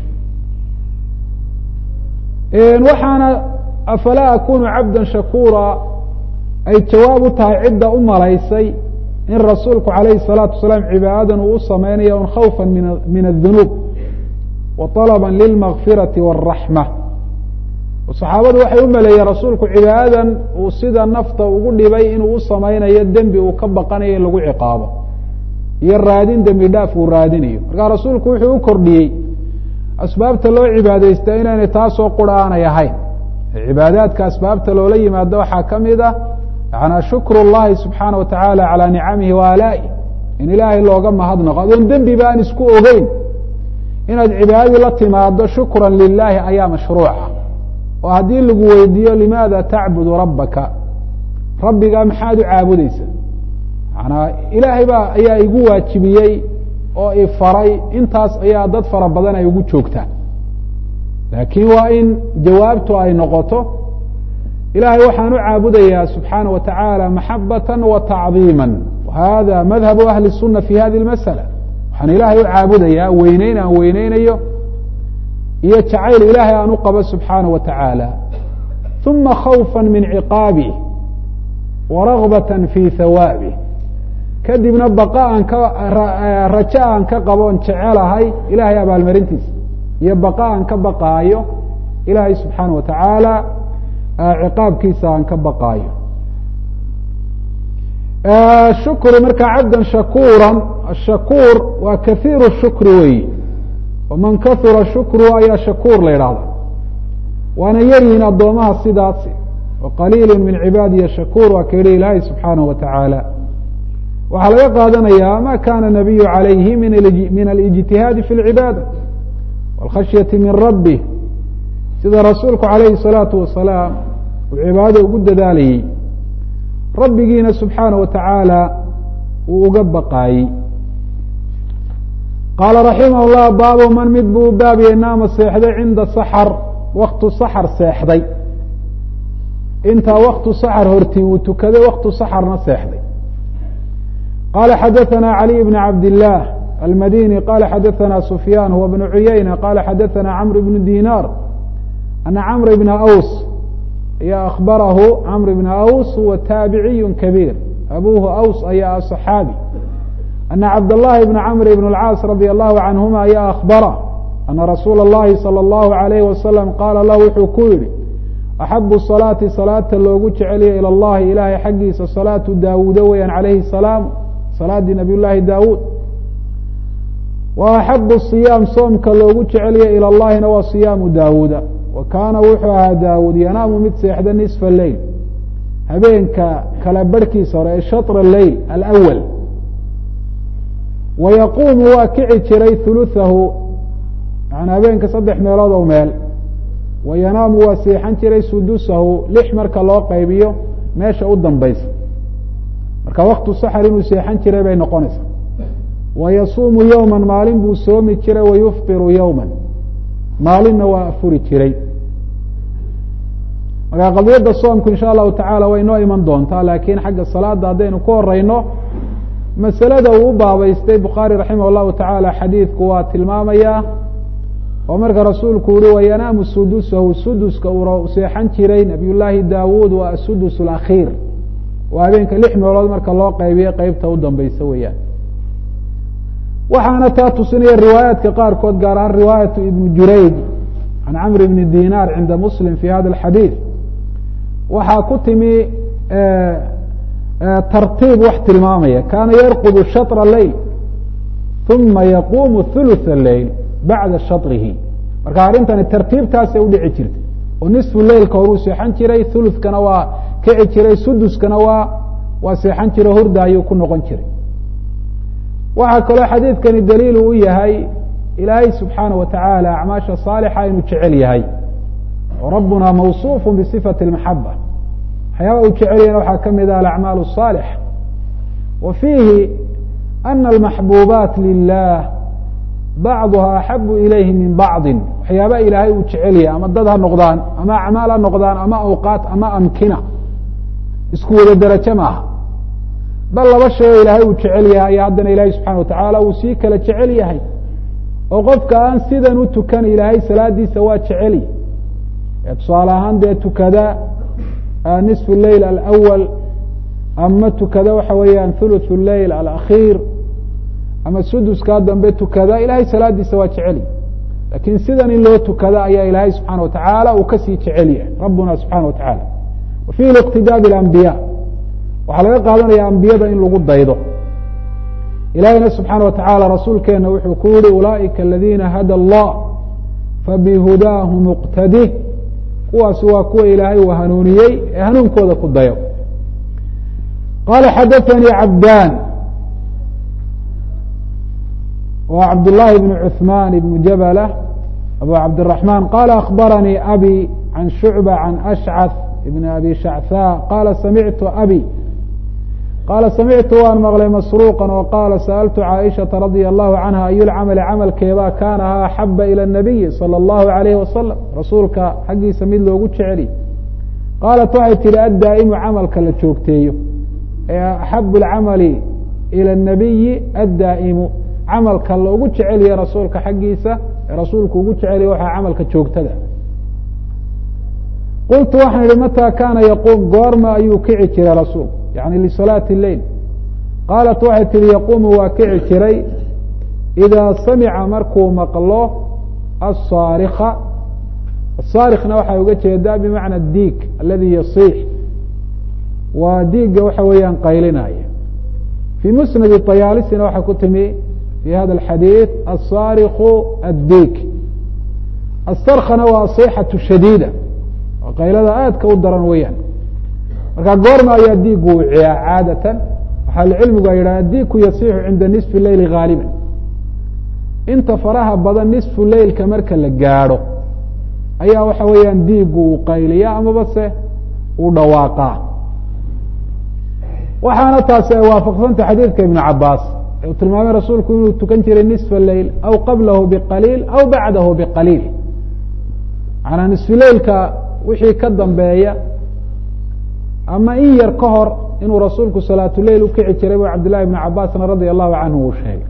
waxaana afalaa akunu cabda shakura ay jawaab u tahay cidda u malaysay in rasuulku alayhi الsalaatu wasalaam cibaadadan uu u sameynaya un khawfa min الdunuub wa طalba lilmakfirati wالraxma saxaabadu waxay u maleeyeen rasuulku cibaadadan uu sida nafta ugu dhibay inuu u sameynayo dembi uu ka baqanayo in lagu ciqaabo iyo raadin dembi dhaaf uu raadinayo markaa rasuulku wuxuu u kordhiyey asbaabta loo cibaadeysta inaynay taasoo qura aanay ahayn cibaadaadka asbaabta loola yimaado waxaa ka mid ah yanaa shukr اllahi subxaana wa tacaala calaa nicamihi wa alaa'i in ilaahay looga mahadnaqo adoon dembiba aan isku ogeyn inaad cibaadadii la timaado shukra lilahi ayaa mashruuca oo haddii lagu weydiiyo limaada tacbudu rabbaka rabbigaa maxaad u caabudeysa manaa ilaahay baa ayaa igu waajibiyey oo ifaray intaas ayaa dad fara badan ay ugu joogtaan laakiin waa in jawaabtu ay noqoto ilahay waxaan u caabudayaa subxaana wa tacaala maxabata wa tacdiima hada madhabu ahli الsuna fi hadi اmasala waxaan ilaahay u caabudayaa weyneyn aan weyneynayo iyo jacayl ilaahay aan u qabo subxaana wa tacaala uma khawfa min ciqaabih wa ragbata fi hawaabih kadibna baqa aan ka rajo aan ka qaboon jecelahay ilaahay abaalmarintiisa iyo baqa aan ka baqaayo ilaahay subxaana wa tacaala ciqaabkiisa aan ka baqaayo shukru markaa cabdan shakuura ashakuur waa kahiiru shukri weyi waman kahura shukru ayaa shakuur la yidhahda waana yaryihin addoomaha sidaasi waqaliilu min cibaadiya shakuur waa ka yihi ilaahay subxaanahu wa tacaala waxaa laga qaadanayaa ma kana nabiyu calayhi min alijtihaadi fi lcibaada wاlkhashyati min rabbi sida rasuulku calayhi الsalaatu wasalaam uu cibaadada ugu dadaalayey rabbigiina subxaanaه wa tacaala uu uga baqaayey qaala raximah llah baabu man mid buu baabiyey naama seexday cinda saxar waktu saxar seexday intaa waktu saxar hortii uu tukaday waktu saxarna seexday qala xadaثna عalي بn cabd الlah almadini qala xadaثna sufyan huwa bn cuyayna qala xadaثna cmr bn dinar ana cmr bna aws ayaa akhbarahu cmr bna aws huwa taabiciy kabiir abuhu aws ayaa صaxaabi ana cabdالlahi bn cmr bn اlcaas radي الlahu canhuma ayaa akhbara ana rasuula الlahi salى الlahu عalayh wasalam qaala lahu wuxuu ku yihi axabu salaati salaata loogu jecelya ilى اllahi ilahay xaggiisa salaatu daawuuda weeyaan calayhi الsalaam salaadii nabiy llaahi daawuud wa axabu siyaam soomka loogu jecelya ilى llahina waa siyaamu daawuuda wa kaana wuxuu ahaa daawuud yanaamu mid seexda nisfa leyl habeenka kala barhkiisa hore ee shatra leyl alawal wa yaquumu waa kici jiray huluhahu yani habeenka saddex meelood oo meel wa yanaamu waa seexan jiray sudusahu lix marka loo qaybiyo meesha u dambaysa marka waktu saxar inuu seexan jiray bay noqonaysaa wa yasuumu yowma maalin buu soomi jiray wa yufطiru yowma maalinna waa afuri jiray marka qadiyadda soomku insha allahu tacala way inoo iman doontaa laakiin xagga salaada haddaynu ku horeyno masalada uu u baabaystay bukhaari raximah llahu tacaala xadiidku waa tilmaamayaa oo marka rasuulku yihi wayanaamu sudusahu suduska uu seexan jiray nabiy llaahi daawuud waa asudus alakhiir waa habeenka lix meelood marka loo qaybiyo qeybta u dambeysa weeyaan waxaana taa tusinaya riwaayaadka qaarkood gaar ahaan riwaayatu ibnu jurayd can camr bni dinar cinda muslim fi hada alxadiid waxaa ku timi tartiib wax tilmaamaya kaana yarqudu shatra leyl uma yaquumu thuluth leyl bacda shatrihi marka arrintani tartiibtaasay udhici jirtay oo nisfu leilka horuu seexan jiray thuluthkana waa kici jiray suduskana waa waa seexan jiro hurda ayuu ku noqon jiray waxaa kaloo xadiidkani daliil u yahay ilaahay subxaana wa tacaala acmaasha saalixa inuu jecel yahay oo rabbuna mawsuufu bisifati اlmaxaba waxyaaba uu jecel yahayna waxaa ka mid ah alacmaal الصaalix wa fiihi ana almaxbuubaat lilah bacduha axabu ilayhi min bacdi waxyaaba ilaahay uu jecel yahay ama dad ha noqdaan ama acmaal ha noqdaan ama awqaat ama amkina isku wada derajo maaha bal laba shay oo ilaahay uu jecel yahay ayaa haddana ilaahay subxana watacaala uu sii kala jecel yahay oo qofka aan sidan u tukan ilaahay salaadiisa waa jeceli ee tusaale ahaan dee tukada nisfu leyl alawal ama tukada waxa weeyaan thuluth leyl alakhiir ama suduskaa dambe tukada ilahay salaadiisa waa jeceli lakin sidan in loo tukada ayaa ilaahay subxaana watacaala uu kasii jecel yahay rabbuna subxana wa tacaala wa fihi liqtidaa bilambiya waxaa laga qaadanaya ambiyada in lagu daydo ilahina subxaana wa tacaala rasuulkeena wuxuu ku yihi ulaaئika aladiina hada allah fabihudaahu muqtadi kuwaasi waa kuwa ilaahay uu hanuuniyey ee hanuunkooda ku dayo qala xadaثanii cabdan wa cabdالlahi bn cuثman bn jabla abu cabdالرaحman qala akbaranii abi can shucba can ashcaث bn abi shactha qala samictu abi qaala samictu waan maqlay masruuqa oo qaala sa'altu caaishaةa radia allahu canha ayu lcamali camalkeebaa kaana ha axaba ilى الnabiyi salى اllahu alayh wasalam rasuulka xaggiisa mid loogu jeceli qaalat waxay tihi addaa'imu camalka la joogteeyo ee axabu اlcamali ilى الnabiyi addaa'imu camalka loogu jecelyahe rasuulka xaggiisa ee rasuulku ugu jecelya waxaa camalka joogtada qultu waxaan idhi mataa kaana yaquum goorma ayuu kici jiray rasuulku yani lisalaati leyl qaalat waxay tihi yaquumu waa kici jiray idaa samica markuu maqlo asaarika asaarikna waxay uga jeedaa bimacna diig aladi yasiix waa diiga waxa weeyaan qaylinaya fii musnadi طayaalisina waxaa ku timi fi hada alxadiid asaariku addiig asarkana waa asixatu shadiida oo qaylada aadka u daran weeyaan marka goorma ayaa diigu wiciyaa caadatan waxaa lcilmigu ay yidhaha diigku yasixu cinda nisfi leyli gaaliba inta faraha badan nisfu leylka marka la gaadho ayaa waxa weeyaan diigu uu qayliya amaba se uu dhawaaqaa waxaana taasi ay waafaqsantay xadiidka ibnu cabaas uu tilmaamay rasuulku inuu tukan jiray nisfa leyl aw qablahu biqaliil aw bacdahu biqaliil macanaa nisfu leylka wixii ka dambeeya ama in yar ka hor inuu rasuulku salaatuleyl ukici jiray bu cabdillahi ibnu cabaasna radia allahu canhu uu sheegay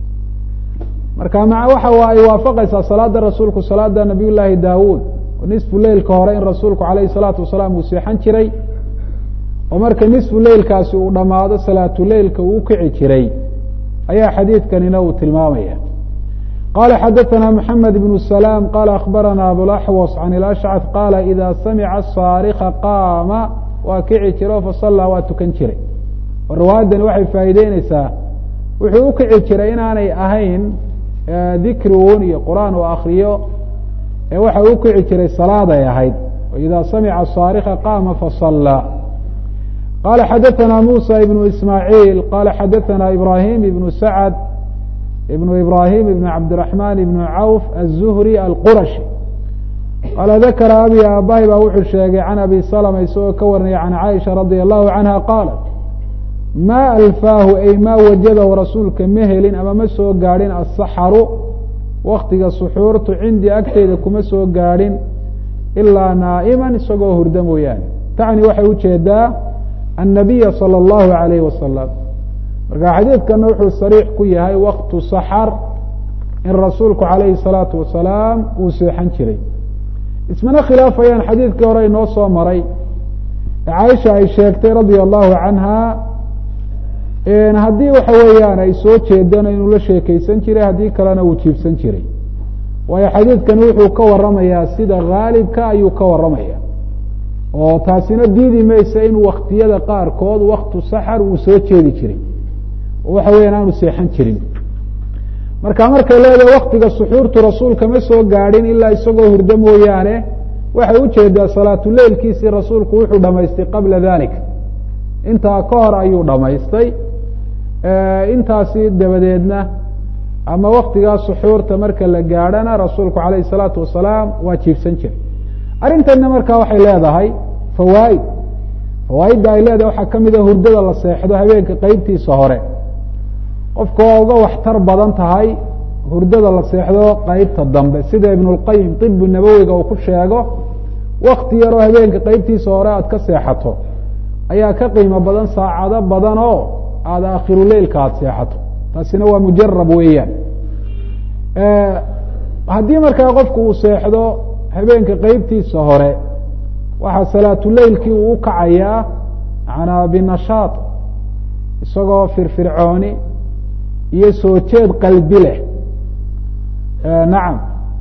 marka ma waxa ay waafaqaysaa salaada rasuulku salaada nabiy llaahi daawuud oo nisfu leylka hore in rasuulku alayhi salaatu wasalaam uu seexan jiray oo marka nisfu leylkaasi uu dhammaado salaatuleylka uu ukici jiray ayaa xadiidkanina uu tilmaamaya qala xadaثna mحamed بن سلام qala akhbarana abulaxwas can اlأshcث qala ida samica saarika qaama waa kici jiro fasallaa waa tukan jiray oo riwaayaddani waxay faa'iideyneysaa wuxuu ukici jiray inaanay ahayn dikriun iyo qur'aan uu akriyo ee waxa u kici jiray salaaday ahayd ida samica saarika qaama fasallaa qala xadaثna musa ibn ismaaعiil qala xadaثna ibrahim ibn sacd ibn ibrahim ibn cabdiraحman ibn cawf aلzuhri alqurashi qaala dakara abi aabahi baa wuxuu sheegay can abi salma isagoo ka warinaya can caaisha radia allahu canha qaalat ma alfaahu ay ma wajadahu rasuulka ma helin ama ma soo gaadhin asaxaru waktiga suxuurtu cindii agteyda kuma soo gaadhin ilaa naa'iman isagoo hurda mooyaane tacni waxay ujeedaa annabiya salى اllahu alayh wasalam marka xadiidkana wuxuu sariix ku yahay waktu saxar in rasuulku calayhi الsalaatu wasalaam uu seexan jiray ismana khilaafayaan xadiidkii hore inoo soo maray ee caaisha ay sheegtay radia allahu canha haddii waxa weeyaan ay soo jeedana inuu la sheekeysan jiray haddii kalena uu jiibsan jiray waayo xadiidkani wuxuu ka waramayaa sida haalibka ayuu ka waramaya oo taasina diidi maysa in waktiyada qaarkood waktu saxar uu soo jeedi jiray oo waxa weyan aanu seexan jirin marka markay leedahay waktiga suxuurtu rasuulka ma soo gaadhin ilaa isagoo hurdo mooyaane waxay ujeedaa salaatuleilkiisii rasuulku wuxuu dhamaystay qabla dalik intaa ka hor ayuu dhamaystay intaasi dabadeedna ama waktigaa suxuurta marka la gaadhana rasuulku alayh الsalaatu wasalaam waa jiibsan jiray arrintanna markaa waxay leedahay fawaaid fawaaidda ay leedahay waxaa kamida hurdada la seexdo habeenka qeybtiisa hore qofka waa uga waxtar badan tahay hurdada la seexdo qeybta dambe sida ibn اlqayim طibu nabowiga uu ku sheego wakti yaroo habeenka qeybtiisa hore aad ka seexato ayaa ka qiimo badan saacado badan oo aada akhiruleilka aada seexato taasina waa mujarab weeyaan haddii markaa qofku uu seexdo habeenka qeybtiisa hore waxaa salaatuleilkii uu ukacayaa manaa binashaad isagoo firfircooni iyo soo jeed qalbi leh nacam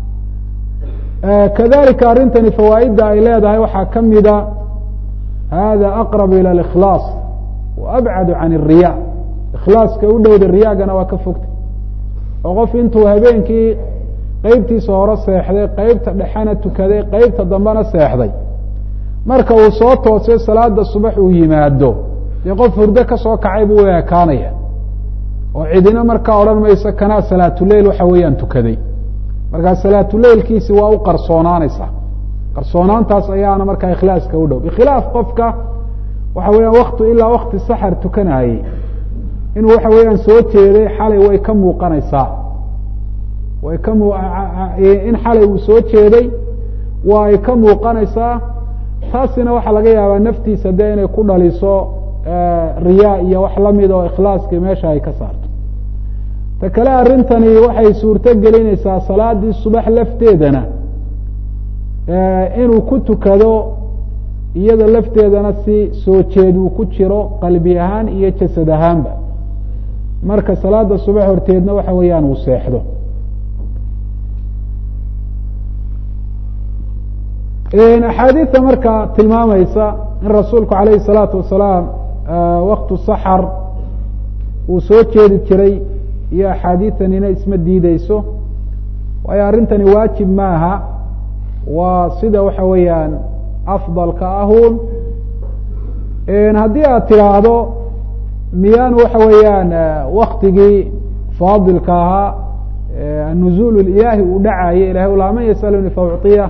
kadalika arrintani fawaaidda ay leedahay waxaa kamida hada aqrab ilى اkhlaas wa abcadu can الriya ikhlaaska u dhowda riyaagana waa ka fogta oo qof intuu habeenkii qeybtiisa hore seexday qeybta dhexena tukaday qeybta dambena seexday marka uu soo toosay salaada subax uu yimaado dee qof hurdo kasoo kacay buu u ekaanaya oo cidina markaa odhan mayso kanaa salaatuleil waxa weeyaan tukaday markaa salaatuleilkiisi waa u qarsoonaanaysaa qarsoonaantaas ayaana markaa ikhlaaska u dhow bikhilaaf qofka waxa weeyaan waktu ilaa wakti saxar tukanayey inuu waxa weeyaan soo jeeday xalay way ka muuqanaysaa way ka mu in xalay uu soo jeeday waa ay ka muuqanaysaa taasina waxaa laga yaabaa naftiisa dee inay ku dhaliso riyaa iyo wax lamid oo ikhlaaskii meesha ay ka saarto ta kale arrintani waxay suurto gelinaysaa salaadii subax lafteedana inuu ku tukado iyada lafteedana si soo jeed uu ku jiro qalbi ahaan iyo jasad ahaanba marka salaada subax horteedna waxa weeyaan uu seexdo axaadiidta marka tilmaamaysa in rasuulku calayhi salaatu wasalaam waktu saxar uu soo jeedi jiray iyo axaadiitanina isma diideyso waayo arrintani waajib maaha waa sida waxa weeyaan afdalka ahun haddii aad tidhaahdo miyaanu waxa weeyaan waktigii faadilka ahaa anuzuul ilaahi uu dhacayo ilahay ulaa man yasaluni faucطiyah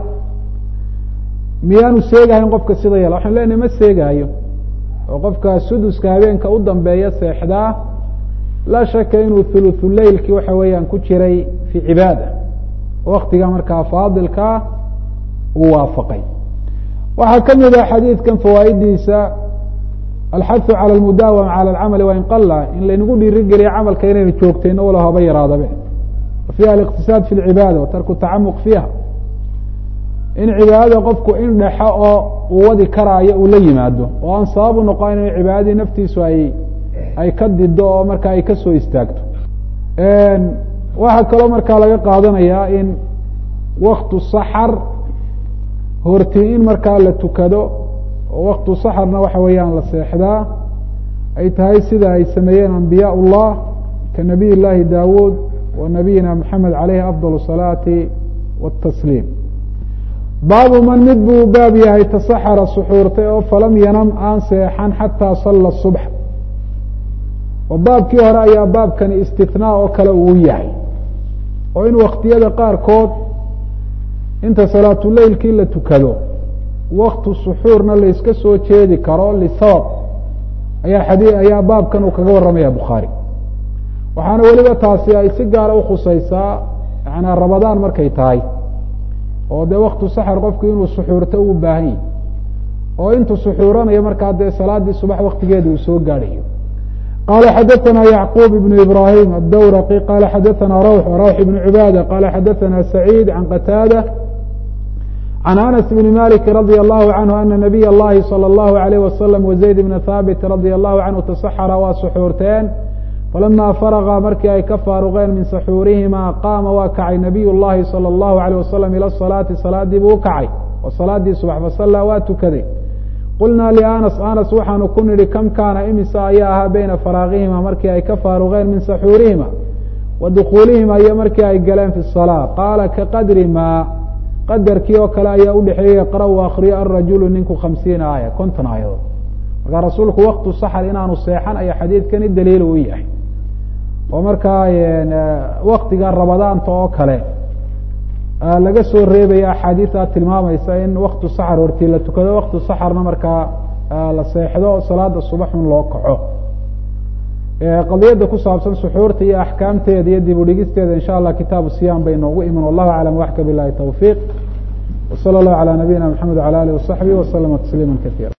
miyaanu seegahayn qofka sida yala waxanu leenahay ma seegaayo oo qofka suduska habeenka u dambeeya seexdaa laa shaka inuu thuluthu leilki waxa weeyaan ku jiray fi cibaada waktiga markaa faadilkaa uu waafaqay waxaa ka mid ah xadiidkan fawaa'idiisa alxahu calى اlmudaawama calى اlcamali wain qala in laynagu dhiirigeliya camalka inaynu joogtayno wala haba yaraadabe fiha aliqtisaad fi lcibaada wa tarku tacamuq fiiha in cibaadada qofku in dhexo oo uu wadi karaayo uu la yimaado oo aan sabab u noqon in cibaadadii naftiisu ay ay ka dido oo markaa ay kasoo istaagto waxaa kaloo markaa laga qaadanayaa in waktu saxar horti in markaa la tukado oo waktu saxarna waxa weeyaan la seexdaa ay tahay sida ay sameeyeen ambiyaa ullah ka nabiy llaahi daawuud wa nabiyina maxamed caleyhi afdal الsalaati wاtasliim baabu man mid buu baab yahay tasaxara suxuurtay oo falam yanam aan seexan xataa sala subx oo baabkii hore ayaa baabkani istinaa oo kale uu yahay oo in waktiyada qaarkood inta salaatuleilkii la tukado waktu suxuurna layska soo jeedi karo lisabab ayaa xadii ayaa baabkan uu kaga warramaya bukhaari waxaana weliba taasi ay si gaara ukhusaysaa yanaa ramadaan markay tahay oo dee waktu saxar qofku inuu suxuurto u baahan yahi oo intuu suxuuranayo markaa dee salaadii subax waktigeeda uu soo gaadhayo qala xadaثna yacquub ibn ibrahim adawraqi qala xadaثna rawx rawx ibn cibaada qala xadaثna saciid can qataada can anas bn maliki radi allahu canhu ana nabiy اllahi salى اllahu alayh wasalam wazayd bna haabit radi allahu canhu tasaxara waa suxuurteen falama faraga markii ay ka faaruqeen min saxuurihima qaama waa kacay nabiy llahi salى اllahu alayh wasalam ila salaati salaadii buu ukacay oo salaadii subax fasallaa waa tukaday qulnaa lianas anas waxaanu ku nidhi kam kaana imisa ayaa ahaa beyna faraaqihima markii ay ka faaruqeen min saxuurihima wa dukuulihima iyo markii ay galeen fi salaa qaala kaqadri maa qadarkii oo kale ayaa udhexeeyey yaqra u akriyo arajulu ninku khamsiina aaya konton aayadood markaa rasuulku waktu saxar inaanu seexan ayaa xadiidkani daliil u yahay oo markaa waktiga ramadaanta oo kale laga soo reebaya axaadiida tilmaamaysa in waktu saxar hortii la tukado waktu saxarna markaa la seexdo salaada subaxun loo kaco qadiyadda ku saabsan suxuurta iyo axkaamteeda iyo dib udhigisteeda insha allah kitaabu siyam bay noogu iman wallahu aclam waxka bilahi tawfiiq wsala allahu calى nabiyina mxamed wala alih wasaxbih waslama tasliima kaiira